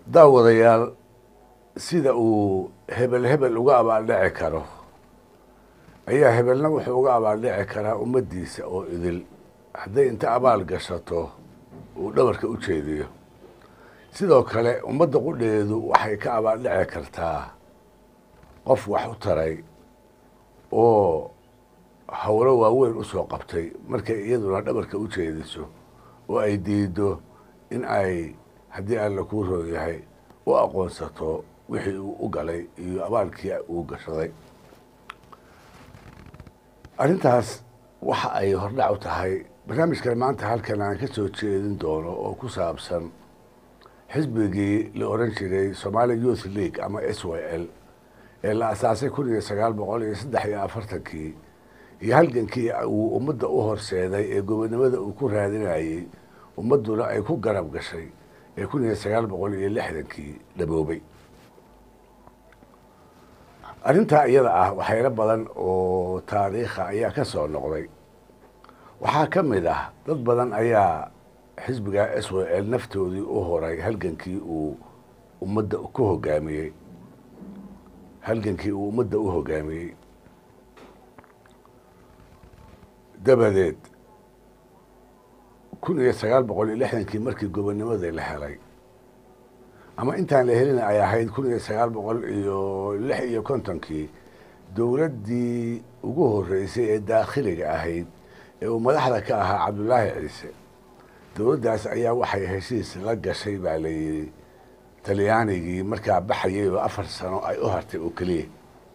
daawadayaal sida uu hebel hebel uga abaaldhici karo ayaa hebelna wuxuu uga abaaldhici karaa ummaddiisa oo idil hadday inta abaal gashato uu dhabarka u jeediyo sidoo kale ummadda qudheedu waxay ka abaaldhici kartaa qof wax u taray oo howlo waaweyn usoo qabtay markay iyaduna dhabarka u jeediso oo ay diido in ay haddii alla kuu roon yahay u aqoonsato wixii uu u galay iyo abaalkii uu gashaday arrintaas waxa ay hordhac u tahay barnaamijkan maanta halkan aan ka soo jeedin doono oo ku saabsan xisbigii la oran jiray somaali youth league ama s y l ee la asaasay kun iyo sagaal boqol iyo saddex iyo afartankii iyo halgankii uu ummadda u horseeday ee gobonimada uu ku raadinayey ummadduna ay ku garab gashay ee kun iyo sagaal boqol iyo lixdankii dhaboobay arrintaa iyada ah waxayla badan oo taariikha ayaa ka soo noqday waxaa ka mid ah dad badan ayaa xisbiga s w l naftoodii u horay halgankii uu ummadda ku hogaamiyey halgankii uu ummadda u hogaamiyey dabadeed kun iyo sagaal boqol iyo lixdankii markii gobonimadii la helay ama intaan la helin ay ahayd kun iyo sagaal boqol iyo lix iyo kontonkii dowladdii ugu horeysay ee daakhiliga ahayd ee uu madaxda ka ahaa cabdullaahi ciise dowladdaas ayaa waxay heshiis la gashay baa la yidhi talyaanigii markaa baxayay oo afar sano ay u hartay oo keliya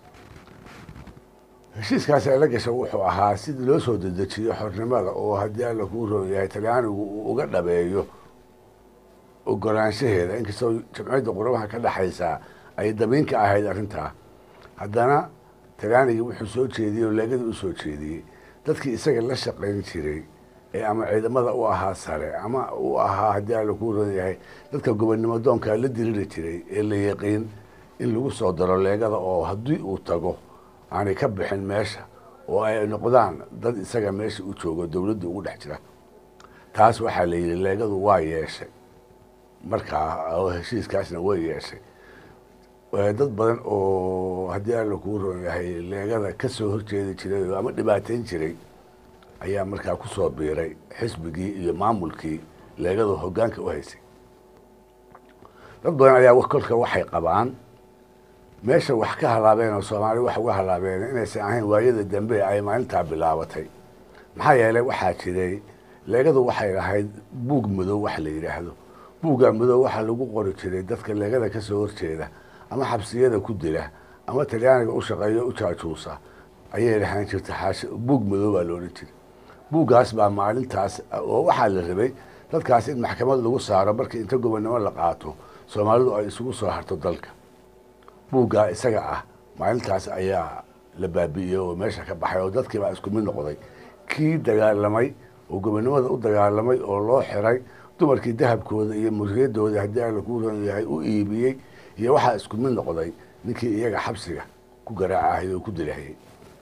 heshiiskaas ay la gashay wuxuu ahaa sidii loo soo dedejiyo xornimada oo haddii alla kuu roon yahay talyaanigu uu uga dhabeeyo ogolaanshaheeda inkastoo jamciyadda quramaha ka dhexaysaa ay damiinka ahayd arrintaa haddana talyaanigii wuxuu soo jeediyey oo leegadii u soo jeediyey dadkii isaga la shaqayn jiray ee ama ciidamada u ahaa sare ama u ahaa haddii alla kuu roon yahay dadka gobonnimo doonkaa la diriri jiray ee la yaqiin in lagu soo daro leegada oo haddii uu tago aanay ka bixin meesha oo ay noqdaan dad isaga meesha u joogo dowladda ugu dhex jira taas waxaa la yidhi leegadu waa yeeshay markaa oo heshiiskaasna way yeeshay dad badan oo haddii alla kuu roon yahay leegada ka soo horjeedi jiray ama dhibaateyn jiray ayaa markaa ku soo biiray xisbigii iyo maamulkii leegadu hoggaanka u haysay dad badan ayaa kolka waxay qabaan meesha wax ka halaabeen oo soomaali wax uga halaabeen inaysan ahayn waayada dambe ay maalintaa bilaabatay maxaa yeelay waxaa jiray leegadu waxay lahayd buug madow wax la yidhaahdo buugga madow waxaa lagu qori jiray dadka leegada ka soo horjeeda ama xabsiyada ku dila ama talyaaniga u shaqeeyo u jaajuusa ayay lahaan jirta xaash buug madow baa loodhan jiray buuggaas baa maalintaas oo waxaa la rabay dadkaas in maxkamad lagu saaro markii inta gobonnimo la qaato soomaalidu ay isugu soo harto dalka buuggaa isaga ah maalintaas ayaa la baabi'iyey oo meesha ka baxay oo dadkii baa isku mid noqday kii dagaalamay oo gobonnimada u dagaalamay oo loo xiray dumarkii dahabkooda iyo muriyadooda haddii alla kuu ron yahay u iibiyey iyo waxaa isku mid noqday ninkii iyaga xabsiga ku garaacahayy oo ku dilahayey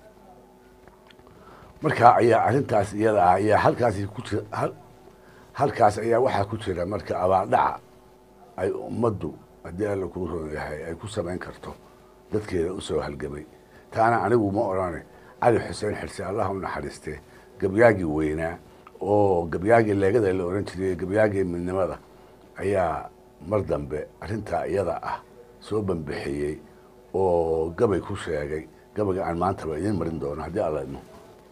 markaa ayaa arrintaas iyada ah ayaa halkaasi ku jir halkaas ayaa waxaa ku jira marka abaaldhaca ay ummaddu haddii alla kuu roon yahay ay ku samayn karto dadkeeda usoo halgamay taana anigu ma odhane cali xuseen xirse allah u naxariiste gabyaagii weynaa oo gabyaagii leegada la ohan jiray gabyaagii midnimada ayaa mar dambe arrintaa iyada ah soo banbixiyey oo gabay ku sheegay gabayga aan maantaba idiin marin doono haddii alla idmo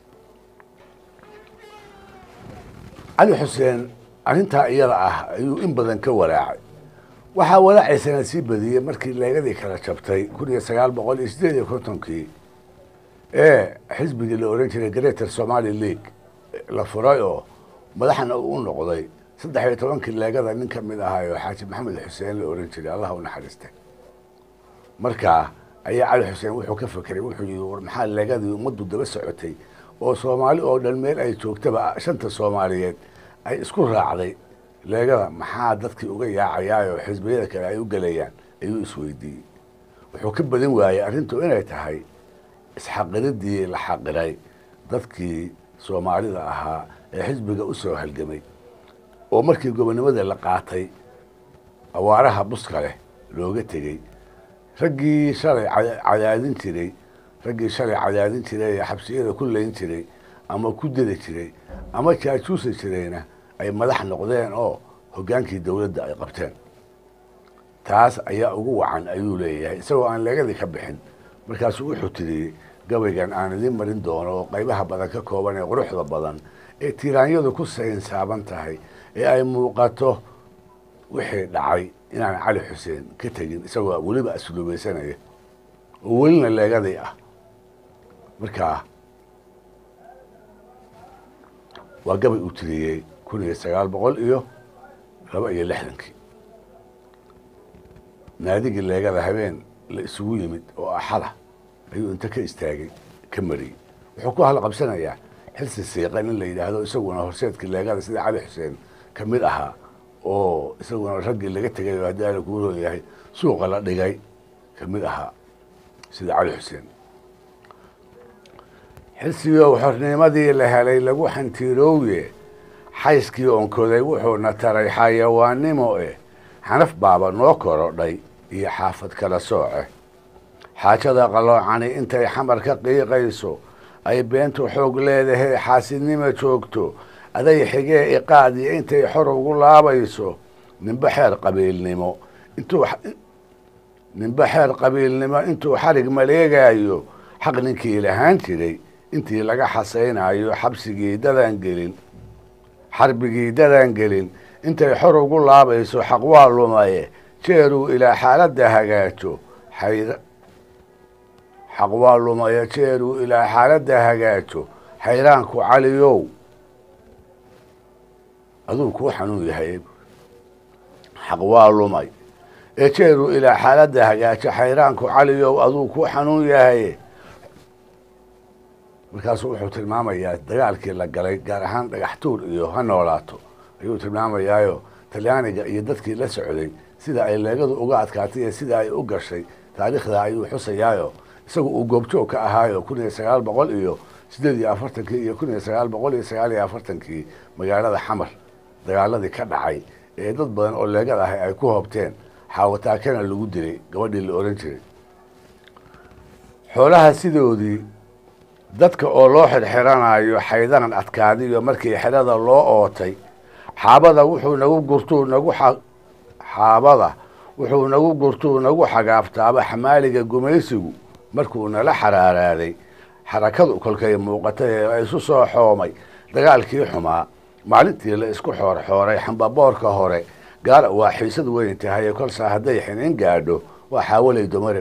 cali xuseen arrintaa iyada ah ayuu in badan ka walaacay waxaa walaacaysana sii badiyey markii leegadii kala jabtay kun iyo sagaal boqol iyo siddeed iyo kontonkii ee xisbigii la ohan jiray greater somaali league la furay oo madaxna u noqday saddex iyo tobankii leegada nin ka mid ahaayoo xaaji maxamed xuseen la ohan jiray allah u naxariiste markaa ayaa cali xuseen wuxuu ka fekeray wuxuu yihi war maxaa leegadii ummaddu daba socotay oo soomaali oo dhan meel ay joogtaba shanta soomaaliyeed ay isku raacday leegada maxaa dadkii uga yaacayaayoo xisbiyada kale ay u gelayaan ayuu isweydiiyey wuxuu ka badin waayey arrintu inay tahay isxaqiridii la xaqiray dadkii soomaalida ahaa ee xisbiga u soo halgamay oo markii gobonnimada la qaatay awaaraha buska leh looga tegey raggii shalay cadaadin jiray raggii shalay cadaadin jiray ee xabsiyada ku layn jiray ama ku dili jiray ama jaajuusi jirayna ay madax noqdeen oo hoggaankii dowladda ay qabteen taas ayaa ugu wacan ayuu leeyahay isagoo aan leegadii ka bixin markaasuu wuxuu tiriyey gabaygan aan idiin marin doono oo qaybaha badan ka kooban ee quruxda badan ee tiiraanyadu ku saynsaaban tahay ee ay muuqato wixii dhacay inaan cali xuseen ka tegin isagoo weliba asluubaysanaya oo welina leegadii ah markaa waa gabay uu tiriyey kun iyo sagaal boqol iyo laba iyo lixdankii naadigii leegada habeen la isugu yimid oo axada ayuu inta ka istaagay ka mariyey wuxuu ku halqabsanayaa xilsi siiqan in la yidhaahdo isaguna horseedkii leegada sida cali xuseen ka mid ahaa oo isaguna raggii laga tegay oo haddii ala kuu roon yahay suuqa la dhigay ka mid ahaa sida cali xuseen xilsigii xornimadii la helay lagu xantiirooye xayskii onkoday wuxuuna taray xayawaannimo eh xanaf baaba noo korodhay iyo xaafad kala sooce xaajada qaloocani intay xamar ka qiiqayso ay beentu xoog leedahay xaasidnima joogto aday xigee iqaadiyo intay xor ugu laabayso ninba xeer qabiilnimo intuu ninba xeer qabiilnimo intuu xarig maleegaayo xaq ninkii lahaan jiray intii laga xasaynayo xabsigii dadaan gelin xarbigii dadaan gelin intay xor ugu laabayso xaq waa lumaye jeeruu ilaa xaaladda hagaajo xayr xaq waa lumaye jeeruu ilaa xaaladda hagaajo xayraanku caliyow aduu kuu xanuun yahay xaq waa lumay ee jeeruu ilaa xaaladda hagaajo xayraanku caliyow aduu kuu xanuun yahay markaasuu wuxuu tilmaamayaa dagaalkii la galay gaar ahaan dhagaxtuur iyo ha noolaato ayuu tilmaamayaayo talyaaniga iyo dadkii la socday sida ay leegadu uga adkaatay iyo sida ay u gashay taariikhda ayuu xusayaayo isagu uu goobjoog ka ahaayo kun iyo sagaal boqol iyo siddeed iyo afartankii iyo kun iyo sagaal boqol iyo sagaal iyo afartankii magaalada xamar dagaaladii ka dhacay ee dad badan oo leegad ahay ay ku hoobteen xaawataakana lagu dilay gabadhii la ohan jiray xoolaha sidoodii dadka oo loo xirxiranayo xaydanan adkaadiyo markii xerada loo ootay xaabada wuxuu nagu gurtuu nagu xaabada wuxuu nagu gurtuu nagu xagaaftaaba xamaaliga gumaysigu markuu nala xaraaraaday xarakadu kolkay muuqatay ee isu soo xoomay dagaalkii xumaa maalintii la isku xoorxooray xambaboorka hore gaala waa xiisad weyn tahay kolsaa hadday xinin gaadho waa xaawalay dumarib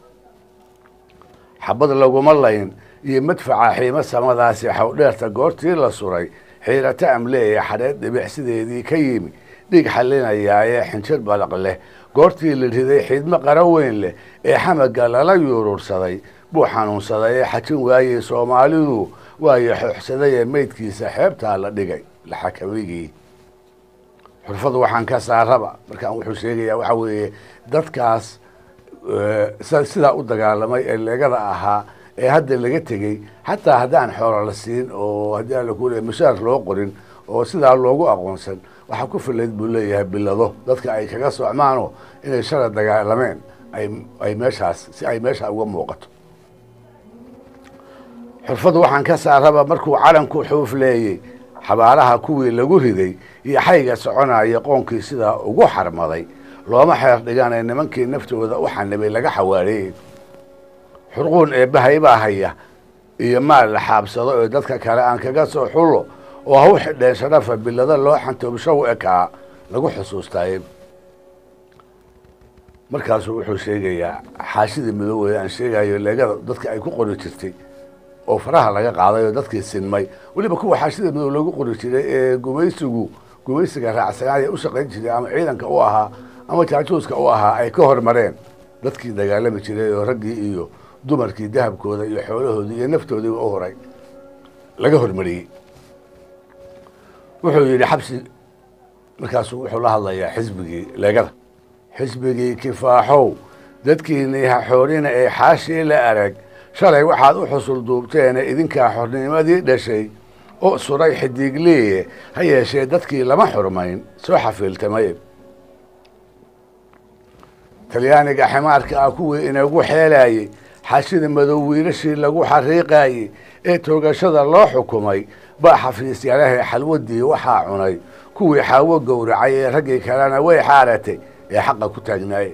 xabad laguma layn iyo madfaca xiimo samadaasi xawdheerta goortii la suray xiirata amleeya xadheed dhibic sideedii ka yimi dhiig xalinayaaye xinjir balaq leh goortii la riday xidmo qara weyn leh ee xamaga lala yuurursaday buu xanuunsaday ee xajin waayey soomaalidu waayo xooxsaday ee meydkiisa xeebtaa la dhigay laxakamigii xurfadu waxaan ka saaraba markaan wuxuu sheegayaa waxaa weeye dadkaas sidaa u dagaalamay ee leegada ahaa ee hadda laga tegey xataa haddaan xoolo la siin oo haddii aan laku leey mashaar loo qorin oo sidaa loogu aqoonsan waxaa ku filayd buu leeyahay bilado dadka ay kaga socmaano inay shala dagaalameen ay meeshaas si ay meesha uga muuqato xurfadu waxaan ka saaraba markuu calanku xuufleeyey xabaalaha kuwii lagu riday iyo xayga soconaya qoonkii sidaa ugu xarmaday looma xeer dhigan ee nimankii naftooda u xanibay laga xawaareeyey xurquun eebbahay baa haya iyo maal la xaabsado ee dadka kale aan kaga soo xullo oo ha u xidheen sharafa bilado loo xantoobshow ekaa lagu xusuustaaye markaasuu wuxuu sheegayaa xaashidii midoobey aan sheegayo leegada dadka ay ku qori jirtay oo faraha laga qaaday oo dadkii sinmay weliba kuwa xaashida midow lagu qori jiray ee gumaysigu gumaysiga raacsanaaya u shaqayn jiray ama ciidanka u ahaa ama jaajuuska u ahaa ay ka hormareen dadkii dagaalami jiray oo raggii iyo dumarkii dahabkooda iyo xoolahoodii iyo naftoodiiba u horay laga hormariyey wuxuu yidhi xabsi markaasuu wuxuu la hadlayaa xisbigii leegada xisbigii kifaaxow dadkiinii ha xoorina ee xaashii la arag shalay waxaad u xusul duubteene idinkaa xornimadii dhashay oo suray xidiigliye ha yeeshee dadkii lama xurmayn soo xafiiltamay talyaaniga ximaarka ah kuwii inagu xeelayey xashida madow wiilashii lagu xariiqayey ee toogashada loo xukumay baa xafiisyalahay xalwadii waxaa cunay kuwii xaawo gowracay ee raggii kalena way xaaratay ee xaqa ku taagnaayeen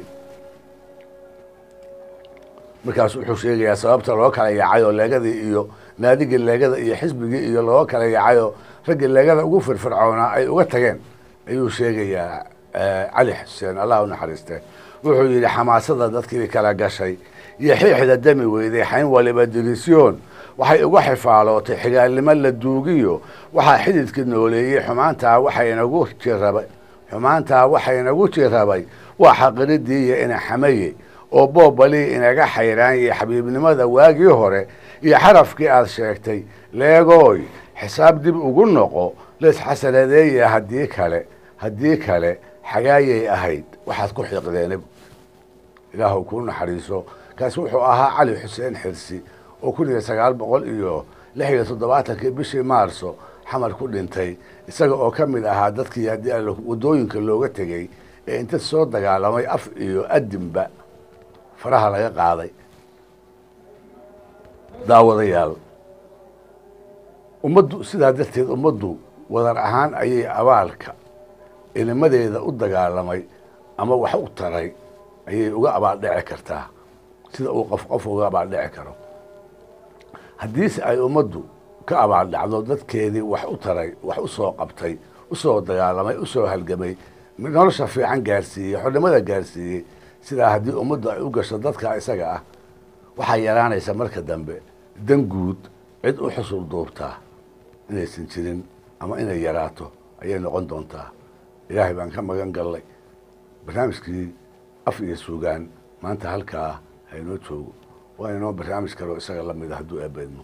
markaas wuxuu sheegayaa sababta loo kala yaacay oo leegadii iyo naadigii leegada iyo xisbigii iyo loo kala yaacay oo raggii leegada ugu firfircoonaa ay uga tageen ayuu sheegayaa cali xuseen allah u naxariiste wuxuu yidhi xamaasada dadkii kala gashay iyo xiixda dami weyday xayn waliba dirisyoon waxay uga xifaalootay xigaalnimo la duugiyo waxaa xididka nooleeyey xumaantaa waxaynagu jirabay xumaantaa waxaynagu jirabay waa xaqiridii iyo inaxamaye oo boobalii inaga xayraanyay xabiibnimada waagii hore iyo xarafkii aad sheegtay leegooy xisaab dib ugu noqo laysxasanadeeya haddii kale haddii kale xagaayay ahayd waxaad ku xiiqdeen ilaahu kuu naxariiso kaasi wuxuu ahaa cali xuseen xirsi oo kun iyo sagaal boqol iyo lix iyo toddobaatankii bishii maarso xamar ku dhintay isaga oo ka mid ahaa dadkii haddii a waddooyinka looga tegey ee inta soo dagaalamay af iyo adinba faraha laga qaaday daawadayaal ummaddu sidaa darteed ummaddu wadar ahaan ayay abaalka inimadeeda u dagaalamay ama wax u taray ayay uga abaaldhici kartaa sida uu qof qof uga abaaldhici karo haddiise ay ummaddu ka abaaldhacdo dadkeedii wax u taray wax u soo qabtay u soo dagaalamay u soo halgamay nolosha fiican gaarsiiyey xornimada gaarsiiyey sidaa haddii ummaddu ay u gasho dadka isaga ah waxaa yaraanaysa marka dambe dan guud cid u xusul duubtaa inaysan jirin ama inay yaraato ayay noqon doontaa ilaahay baan ka magan gallay barnaamijkii af iyo suugaan maanta halkaa haynoo joogo waa inoo barnaamij kaloo isaga la mida hadduu eebeedmo